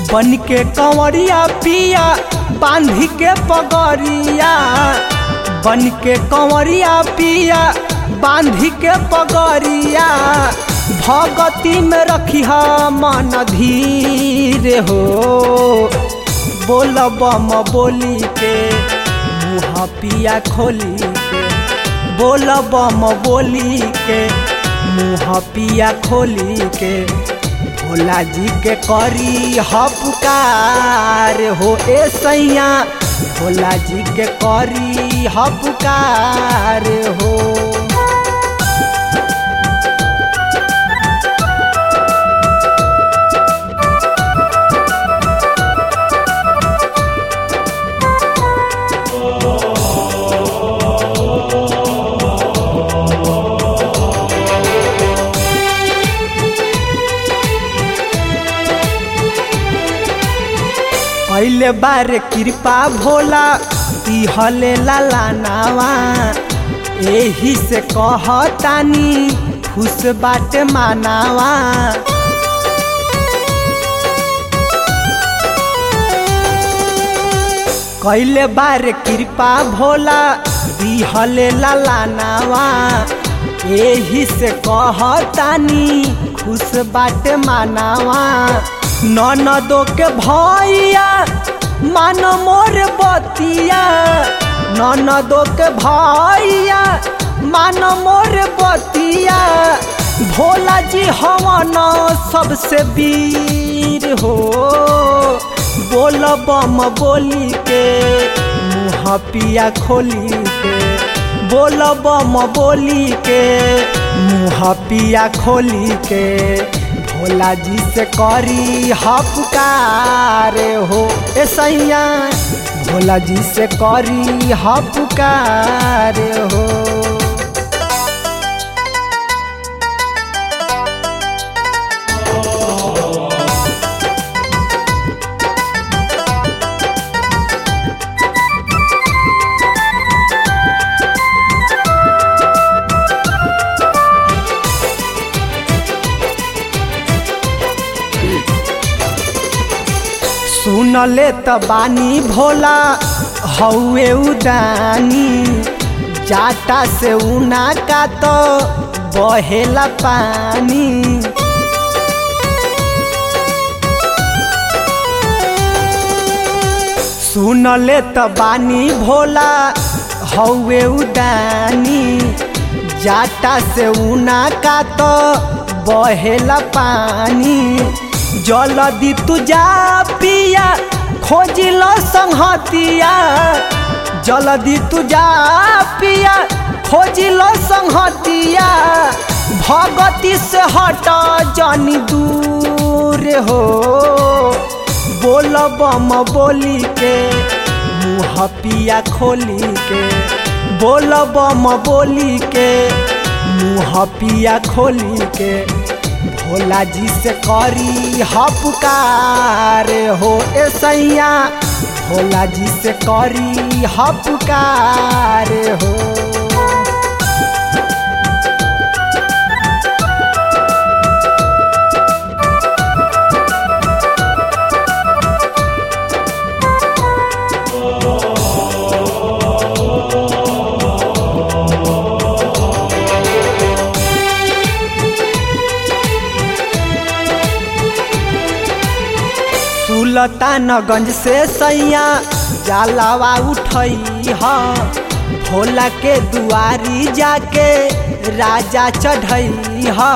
बन के कंवरिया पिया बांधी के पगड़िया बन के कंवरिया पिया बांधी के पगड़िया भगती में रखी मन धीरे हो बोल बम बोली के मुँह पिया खोली के बोल बम बोली के मुँह पिया खोली के भोला जी के करी हपुकार हो ए सैया भोला जी के करी हपुकार हो पहले बार कृपा भोला दिहले लालानावा एही से कहतानी खुश बाटे मानावा कैले बार कृपा भोला दिहले लालानावा एही से कहतानी खुश बाटे मानावा ननदो के भैया मान मोर बतिया ननदो के भैया मान मोर बतिया भोला जी हवन सबसे वीर हो बोल बम बोली के मुँह पिया खोली के बोल बम बोली के मुँह पिया खोली के भोला जी से करी हपुकार हो ए सैया भोला जी से करी हपुकार हो सुनले त बानी भोला हौए उदानी जाटा से उना का तो बहेला पानी सुनले त बानी भोला हौए उदानी जाटा से उना का तो बहेला पानी जलदी तू जा पिया खोजिल संहतिया जलदी तू जा पिया खोजिल संहतिया भगती से हट जनी दूर हो बोल बम बोली के मुँह पिया खोली के बोल बम बोली के मुँह पिया खोली के भोला जी से करी हपुकार हो ए सैया भोला जी से करी हपुकार हो सुल्तानगंज से सैया जालावा उठई ह भोला के दुआरी जाके राजा चढ़ई ह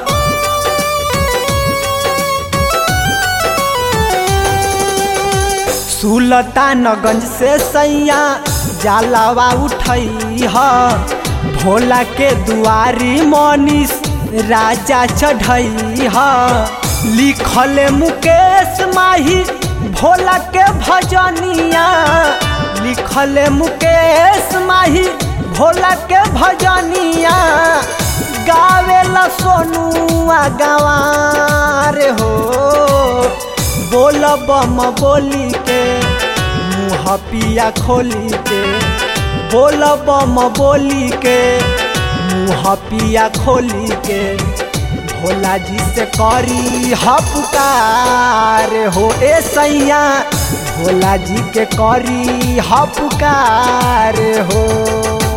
सुल्तानगंज से सैया जालावा उठई ह भोला के दुआरी मनीष राजा चढ़ई ह लिखल मुकेश माही भोला के भजनिया लिखल मुकेश माही भोला के भजनिया गावेला सोनुआ गवार हो बोल बम बोली के मुँह पिया खोली के बोल बम बोली के मुँह पिया खोली के भोला जी से करी ह पुकार हो ए सैया भोला जी के करी ह पुकार हो